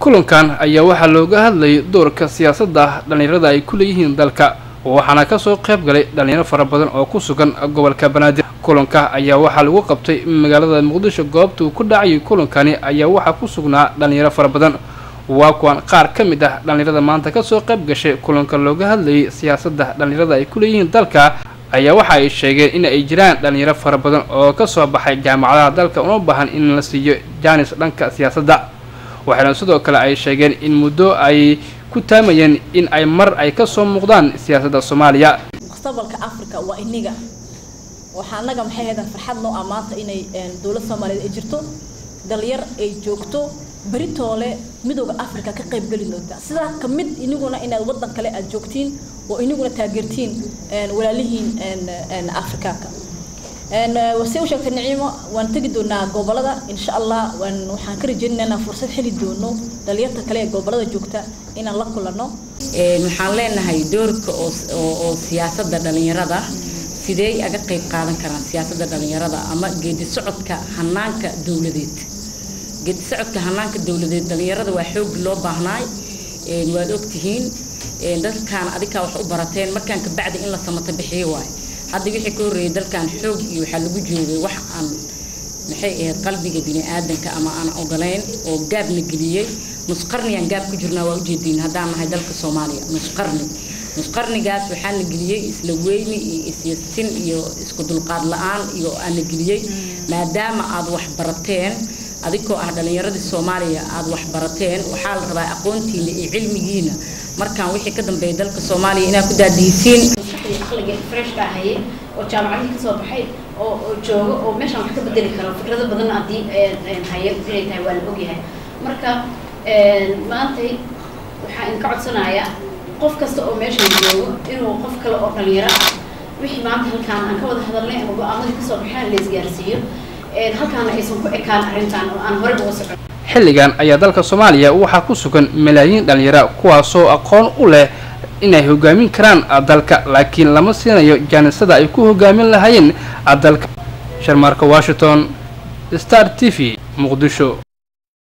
kulankan ayaa waxaa looga hadlayay doorka siyaasadda dhallinyarada ay ku leeyihiin dalka waxaana kasoo qayb galay dhalinyaro fara badan oo ku sugan gobolka banaadir kulanka ayaa waxaa lagu qabtay magaalada muqdisho goobta uu ku dhacayay kulankani ayaa waxaa ku sugnaa dhalinyaro fara badan waa kuwan qaar ka mid ah dhallinyarada maanta kasoo qayb gashay kulanka looga hadlayay siyaasadda dhallinyarada ay ku leeyihiin dalka ayaa waxa ay sheegeen in ay jiraan dhalinyaro fara badan oo kasoo baxay jaamacadaha dalka una baahan in la siiyo jaanis dhanka siyaasadda waxaana sidoo kale ay sheegeen in muddo ay ku taamayeen in ay mar ay kasoo muuqdaan siyaasadda soomaaliya mustaqbalka africa waa iniga waxaa anaga maxay haydaan farxad noo ah maanta inay dowlad soomaaliyeed ay jirto dhalinyar ay joogto beritoole midooda africa ka qayb geli doonta sidaa ka mid iniguna inaad waddan kale aad joogtiin oo iniguna taageertiin walaalihiin afrikaanka wase u sheegtay niciimo waan tegi doonaa gobolada insha allah waxaan ka rajeynaa inaan fursad heli doono dhalinyarta kale ee gobolada joogta inaan la kulano waxaan leenahay doorka oo siyaasadda dhalinyarada sidee aga qayb qaadan karaan siyaasadda dhalinyarada ama geedi socodka hanaanka dowladeed geedi socodka hanaanka dowladeed dhalinyarada waa xoog loo baahnaay waad ogtihiin dalkan adikaa wax u barateen markaan kabacdi in la samata bixiyo waayo hadda wixii ka horreeyay dalkan xoog iyo waxaa lagu joogay wax aan maxay ahayd qalbiga bini aadanka ama aan ogolayn oo gaabna geliyey nusqarnigaan gaab ku jirnaa waa ujeediin haddaan nahay dalka soomaaliya nusqarni nusqarnigaas waxaana geliyey isla weyni iyo isyasin iyo isku dulqaad la-aan iyo aana geliyey maadaama aad wax barateen adigoo ah dhalinyaradii soomaaliya aad wax barateen waxaa la rabaa aqoontiina iyo cilmigiina markaan wixii ka dambeeya dalka soomaaliya inaad ku daadihisiin aqliga freshka ahaye oo jaamacadii kasoo baxay oo oo jooga oo meeshaan wax ka bedeli karo fikrado badan haddii haye inay tahay waa la ogyahay marka maantay waxaa inka codsanayaa qof kasta oo meeshan joogo inuu qof kale oo dhalinyaro ah wixii maanta halkaan aan ka wada hadalnay ama go-aamadii kasoo baxeen la isgaarsiiyo halkaana aysan ku ekaan arrintan oo aan horey uga socon xilligan ayaa dalka soomaaliya waxaa ku sugan malaayiin dhalinyaro kuwaasoo aqoon u leh inay hogaamin karaan dalka laakiin lama siinayo jaanisada ay ku hogaamin lahaayeen dalka sharmaarka washington star t v muqdisho